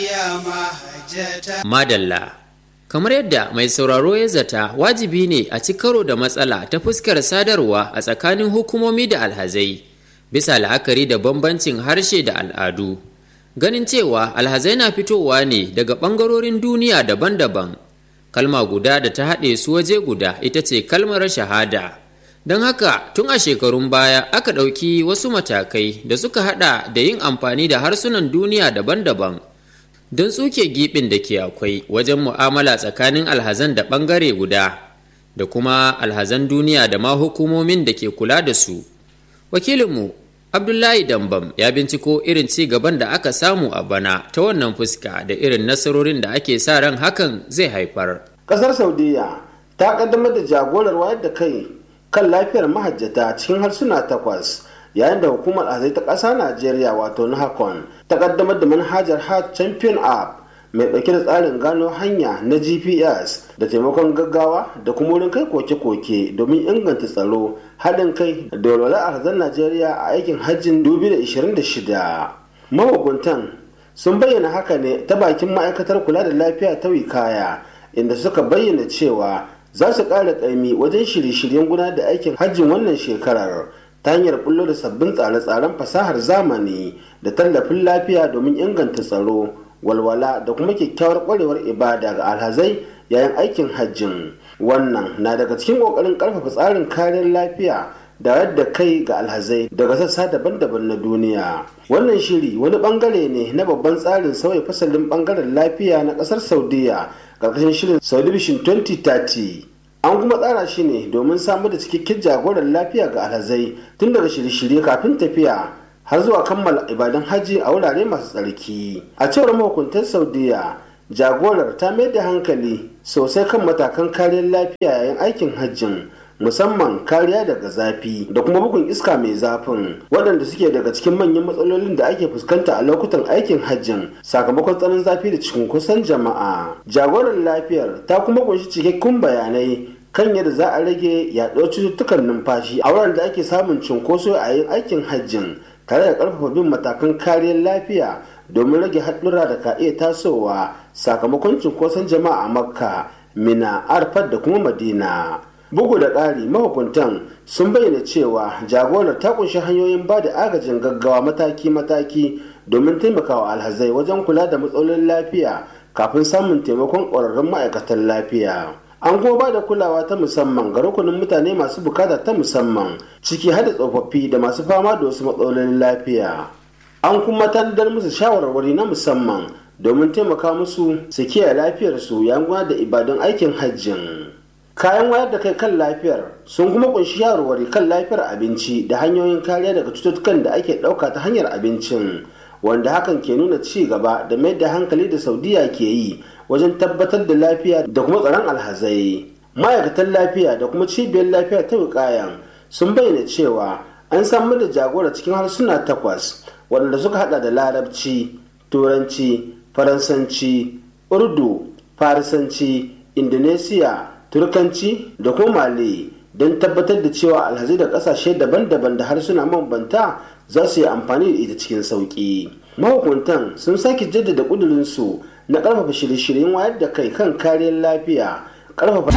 Madalla Kamar yadda mai sauraro ya zata wajibi ne a ci karo da matsala ta fuskar sadarwa a tsakanin hukumomi da alhazai bisa la'akari da bambancin harshe da al'adu. Ganin cewa alhazai na fitowa ne daga ɓangarorin duniya daban-daban. Kalma guda da ta haɗe su waje guda ita ce kalmar shahada. Don haka tun a shekarun baya aka ɗauki wasu matakai da suka haɗa da yin amfani da harsunan duniya daban-daban. don tsuke giɓin da ke akwai wajen mu'amala tsakanin alhazan da ɓangare guda da kuma alhazan duniya da ma hukumomin da ke kula da su wakilinmu abdullahi dambam ya binciko irin ci gaban da aka samu a bana ta wannan fuska da irin nasarorin da ake sa ran hakan zai haifar kasar saudiya ta kaddamar da jagorar wayar da kai kan lafiyar mahajjata cikin harsuna takwas yayin da hukumar azai ta ƙasa najeriya wato nahakon ta kaddamar da manhajar heart champion app mai ɗauke da tsarin gano hanya na gps da taimakon gaggawa da kuma wurin kai koke-koke domin inganta tsaro haɗin kai da walwalar arzan najeriya a aikin hajjin 2026 mahukuntan sun bayyana haka ne ta bakin ma'aikatar kula da lafiya ta wikaya inda suka bayyana cewa za su ƙara ƙaimi wajen shirye-shiryen gudanar da aikin hajjin wannan shekarar ta hanyar bullo da sabbin tsare-tsaren fasahar zamani da tallafin lafiya domin inganta tsaro walwala da kuma kyakkyawar kwarewar ibada ga alhazai yayin aikin hajjin wannan na daga cikin kokarin karfafa tsarin kariyar lafiya da yadda kai ga alhazai daga sassa daban-daban na duniya wannan shiri wani bangare ne na babban tsarin sauya fasalin bangaren lafiya na kasar saudiya karkashin shirin saudi vision 2030 an kuma tsara shi ne domin samar da cikakken jagoran lafiya ga alhazai tun daga shirye-shirye kafin tafiya har zuwa kammala ibadan hajji a wurare masu tsarki a cewar mahukuntar saudiya jagorar ta mai da hankali sosai kan matakan kariyar lafiya yayin aikin hajjin musamman kariya daga zafi da kuma bugun iska mai zafin waɗanda suke daga cikin manyan matsalolin da ake fuskanta a lokutan aikin hajjin sakamakon tsanin zafi da cunkoson jama'a jagorar lafiyar ta kuma kunshi cikakkun bayanai kan yadda za a rage yaɗuwar cututtukan numfashi a wuraren da ake samun cunkoso a yin aikin hajjin tare da ƙarfafa bin matakan kariyar lafiya domin rage haɗura da ka iya tasowa sakamakon cunkoson jama'a a makka mina arfat da kuma madina bugu da ƙari mahukuntan sun bayyana cewa jagorar ta kunshi hanyoyin ba da agajin gaggawa mataki-mataki domin taimakawa alhazai wajen kula da matsalolin lafiya kafin samun taimakon ƙwararrun ma'aikatan lafiya an kuma ba da kulawa ta musamman ga rukunin mutane masu bukata ta musamman ciki har da tsofaffi da masu fama da wasu matsalolin lafiya an kuma tanadar musu shawarwari na musamman domin taimaka musu su kiyaye lafiyarsu yayin da ibadun aikin hajjin kayan wayar da kai kan lafiyar sun kuma kunshi shawarwari kan lafiyar abinci da hanyoyin kariya daga cututtukan da ake ɗauka ta hanyar abincin wanda hakan ke nuna ci gaba da mai da hankali da saudiya ke yi wajen tabbatar da lafiya da kuma tsaron alhazai ma'aikatan lafiya da kuma cibiyar lafiya ta wukayan sun bayyana cewa an samar da jagora cikin harsuna takwas waɗanda suka hada da larabci turanci faransanci urdu farisanci indonesiya turkanci da kuma mali don tabbatar da cewa alhazai da kasashe daban-daban da harsuna mabambanta za su yi amfani da ita cikin sauƙi mahukuntan sun sake jaddada ƙudurinsu na ƙarfafa shirye-shiryen wayar da kai kan kariyar lafiya ƙarfafa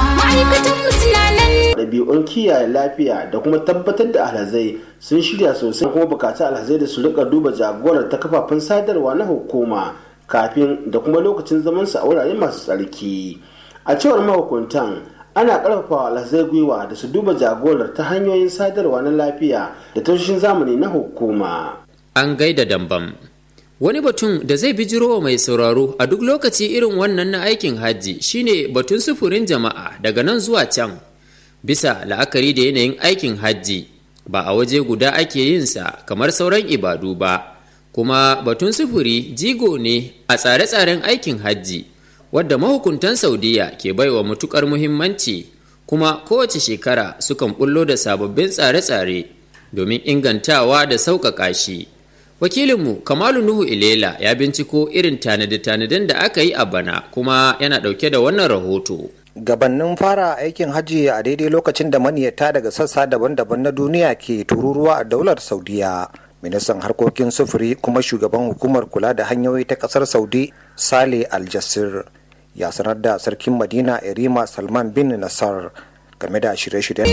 ɗabi'un kiyaye lafiya da kuma tabbatar da alhazai sun shirya sosai kuma bukaci alhazai da su rika duba jagorar ta kafafen sadarwa na hukuma kafin da kuma lokacin zamansu a wurare masu tsarki a cewar mahukuntan ana karfafa alhazai gwiwa da su duba jagorar ta hanyoyin sadarwa na lafiya da tashoshin zamani na hukuma an gaida dambam wani batun da zai bijiro mai sauraro a duk lokaci irin wannan na aikin hajji shine batun sufurin jama'a daga nan zuwa can bisa la'akari da yanayin aikin hajji ba a waje guda ake yinsa kamar sauran ibadu ba kuma batun sufuri jigo ne a tsare-tsaren aikin hajji wadda mahukuntan saudiya ke baiwa matukar muhimmanci kuma kowace shekara sukan bullo da sababbin tsare-tsare domin ingantawa da sauƙaƙa shi wakilinmu kamalu nuhu ilela ya binciko irin tanade-tanaden da aka yi a bana kuma yana ɗauke da wannan rahoto gabannin fara aikin hajji a daidai lokacin da maniyata daga sassa daban-daban na duniya ke tururuwa a daular saudiya ministan harkokin sufuri kuma shugaban hukumar kula da hanyoyi ta kasar saudi sale aljassir ya sanar da sarkin madina irima salman bin nasar game da shirye-shiryen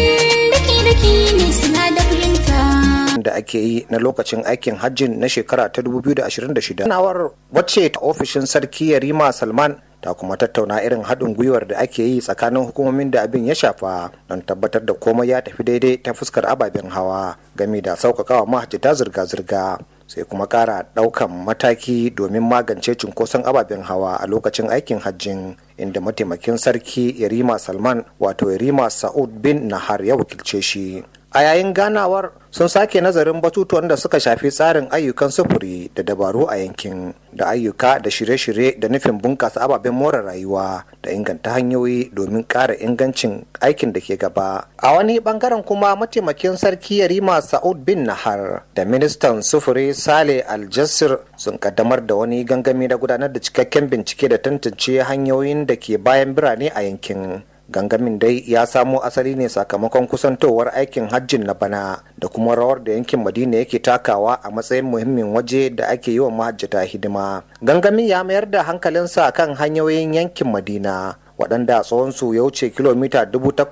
da ake yi na lokacin aikin hajjin na shekara ta 2026 nawar wacce ta ofishin sarki yarima salman ta kuma tattauna irin haɗin gwiwar da ake yi tsakanin hukumomin da abin ya shafa don tabbatar da komai ya tafi daidai ta fuskar ababen hawa game da sauƙaƙawa mahajjata zirga-zirga sai kuma ƙara ɗaukan mataki domin magance cunkoson ababen hawa a lokacin aikin hajjin inda mataimakin sarki yarima salman wato yarima sa'ud bin nahar ya wakilce shi a yayin ganawar sun sake nazarin batutuwan da suka shafi tsarin ayyukan sufuri da dabaru a yankin da ayyuka da shirye-shirye da nufin bunƙasa ababen more rayuwa da inganta hanyoyi domin ƙara ingancin aikin da ke gaba a wani bangaren kuma mataimakin sarki yarima sa'ud bin nahar da ministan sufuri sale aljassir sun kaddamar da wani gangami na gudanar da cikakken bincike da tantance hanyoyin da ke bayan birane a yankin gangamin dai ya samo asali ne sakamakon kusantowar aikin hajjin na bana da kuma rawar da yankin madina yake takawa a matsayin muhimmin waje da ake yi wa mahajjata hidima gangamin ya mayar da hankalinsa kan hanyoyin yankin madina waɗanda tsawonsu ya wuce kilomita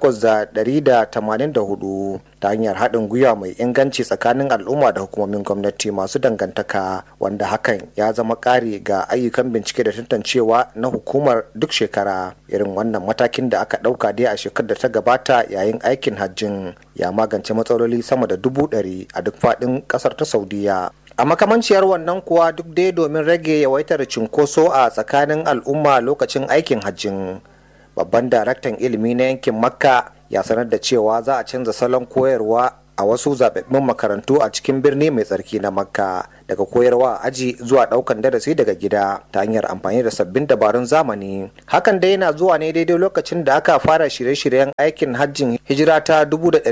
8,184 ta hanyar haɗin gwiwa mai inganci tsakanin al'umma da hukumomin gwamnati masu dangantaka wanda hakan ya zama ƙari ga ayyukan bincike da tantancewa na hukumar duk shekara irin wannan matakin da aka ɗauka dai a shekarar da ta gabata yayin aikin hajjin ya magance matsaloli sama da dubu ɗari a duk faɗin ƙasar ta saudiya a makamanciyar wannan kuwa duk dai domin rage yawaitar cunkoso a tsakanin al'umma lokacin aikin hajjin babban daraktan ilimi na yankin makka ya sanar da cewa za a canza salon koyarwa a wasu zababbin makarantu a cikin birni mai tsarki na makka daga koyarwa a aji zuwa daukan darasi daga gida ta hanyar amfani da sabbin dabarun zamani hakan dai yana zuwa ne daidai lokacin da aka fara shirye-shiryen aikin hajjin hijira ta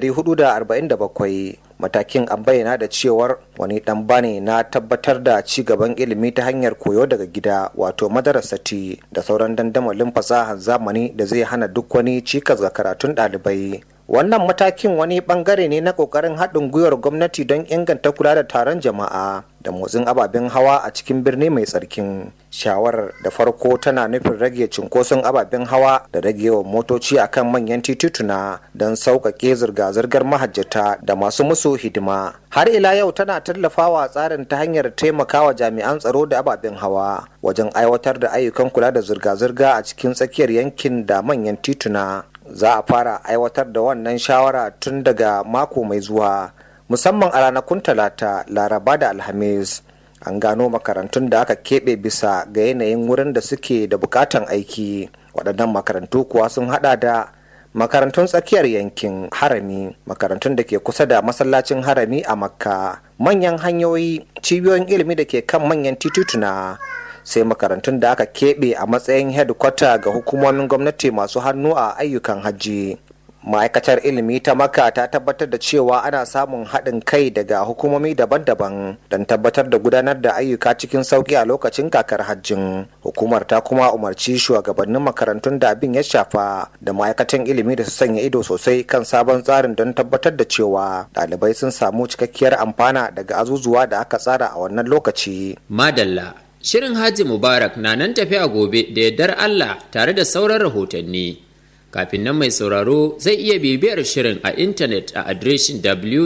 1447 matakin an bayyana da cewar wani dan bane na tabbatar da ci gaban ilimi ta hanyar koyo daga gida wato madarasati da sauran dandamalin fasahar zamani da zai hana duk wani cikas ga karatun ɗalibai wannan matakin wani bangare ne na kokarin haɗin gwiwar gwamnati don inganta kula da taron jama'a da motsin ababen hawa a cikin birni mai tsarkin shawarar da farko tana nufin rage cunkoson ababen hawa da rage yawan motoci akan manyan tituna don sauƙaƙe zirga-zirgar mahajjata da masu musu hidima har ila yau tana tallafawa tsarin ta hanyar taimakawa jami'an tsaro da ababen hawa wajen aiwatar da ayyukan kula da zirga-zirga a cikin tsakiyar yankin da manyan tituna za a fara aiwatar da wannan shawara tun daga mako mai zuwa musamman a ranakun talata laraba da alhamis an gano makarantun da aka keɓe bisa ga yanayin wurin da suke da bukatan aiki waɗannan makarantu kuwa sun hada da makarantun tsakiyar yankin harami makarantun da ke kusa da masallacin harami a makka manyan hanyoyi cibiyoyin ilimi da ke kan manyan tituna sai makarantun da aka keɓe a matsayin hedkwata ga hukumomin gwamnati masu hannu a ayyukan hajji ma'aikatar ilimi ta maka ta tabbatar da cewa ana samun haɗin kai daga hukumomi daban-daban don tabbatar da gudanar da ayyuka cikin sauƙi a lokacin kakar hajjin hukumar ta kuma umarci shugabannin makarantun da abin ya shafa da ma'aikatan ilimi da su sanya ido sosai kan sabon tsarin don tabbatar da cewa ɗalibai sun samu cikakkiyar amfana daga azuzuwa da aka tsara a wannan lokaci madalla shirin hajji mubarak na nan tafi a gobe da yardar allah tare da sauran rahotanni kafin nan mai sauraro zai iya bibiyar shirin a intanet a adireshin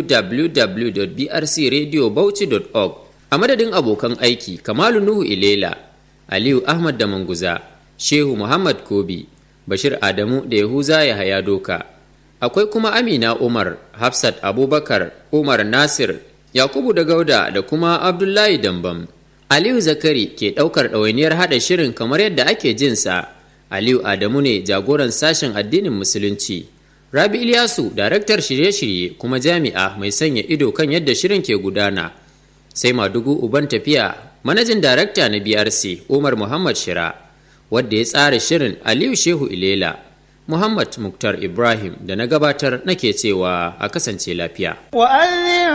www.brcradiobauchi.org a madadin abokan aiki kamalu nuhu ilela aliyu ahmad da manguza shehu muhammad kobi bashir adamu da yahuza ya haya doka akwai kuma amina umar hafsat abubakar umar nasir yakubu da gauda da kuma abdullahi dambam aliyu zakari ke ɗaukar ɗawainiyar haɗa shirin kamar yadda ake jinsa Aliyu Adamu ne jagoran sashen addinin Musulunci. Rabi Ilyasu, daraktar shirye-shirye kuma jami'a mai sanya ido kan yadda shirin ke gudana. Sai Madugu Uban tafiya, manajin darakta na BRC Umar Muhammad Shira, wadda ya tsara shirin Aliyu Shehu Ilela. Muhammad Muktar Ibrahim da na gabatar nake cewa a kasance lafiya.